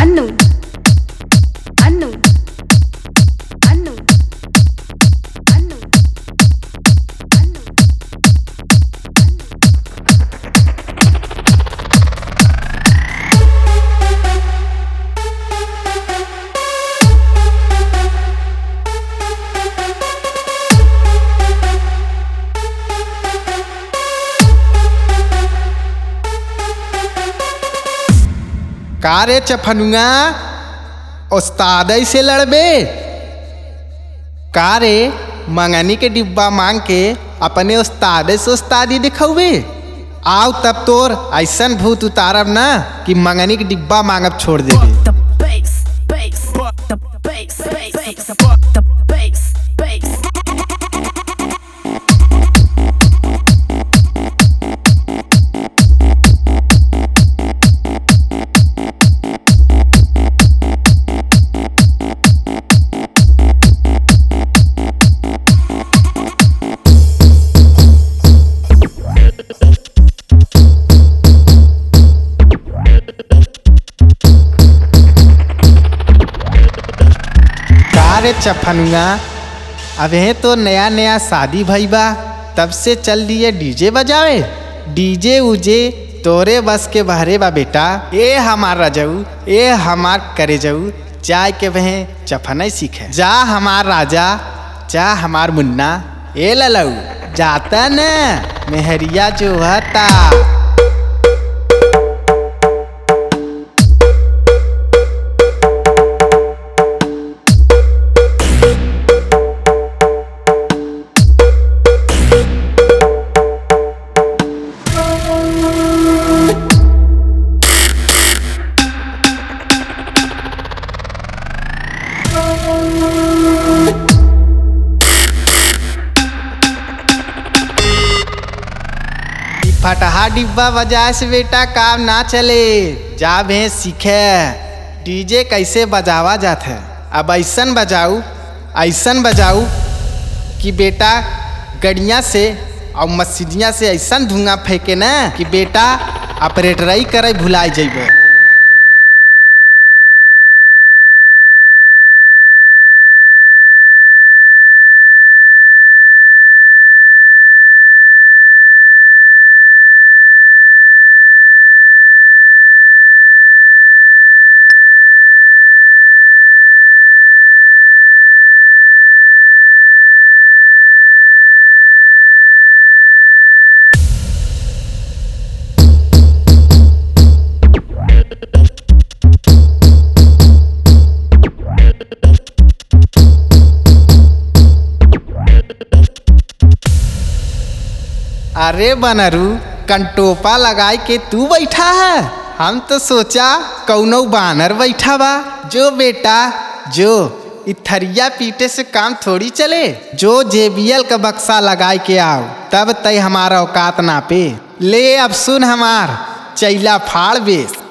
అన్ను అన్ను అన్ను అన్ను అన్ను का रे चफनुआ उस्ताद से लड़बे का रे मंगनी के डिब्बा मांग के अपने उस्ताद से उस्तादी दिखौबे आओ तब तोर ऐसन भूत उतारब ना कि मंगनी के डिब्बा मांगब छोड़ देबे the bass, bass, the bass, bass, the bass, bass. का रे चफनुआ अबे तो नया नया शादी भई बा तब से चल दिए डीजे बजावे डीजे उजे तोरे बस के बहरे बा बेटा ए हमार रजऊ ए हमार करे जाऊ जाय के वह चफनई सीखे जा हमार राजा जा हमार मुन्ना ए ललऊ जाता न मेहरिया जो हता ई फटहा डिब्बा बजाए से बेटा काम ना चले जा भे सीखे डीजे कैसे बजावा जात है अब ऐसन बजाऊ ऐसन बजाऊ कि बेटा गड़िया से और मस्जिदिया से ऐसन धुआं फेंके ना कि बेटा ऑपरेटरई करे भुलाए जेबे अरे बनरू कंटोपा लगाई के तू बैठा है हम तो सोचा कौनो बानर बैठा बा जो बेटा जो इ थरिया पीटे से काम थोड़ी चले जो जेबीएल का बक्सा लगाई के आओ तब तय हमारा औकात ना पे ले अब सुन हमार चैला फाड़ बेस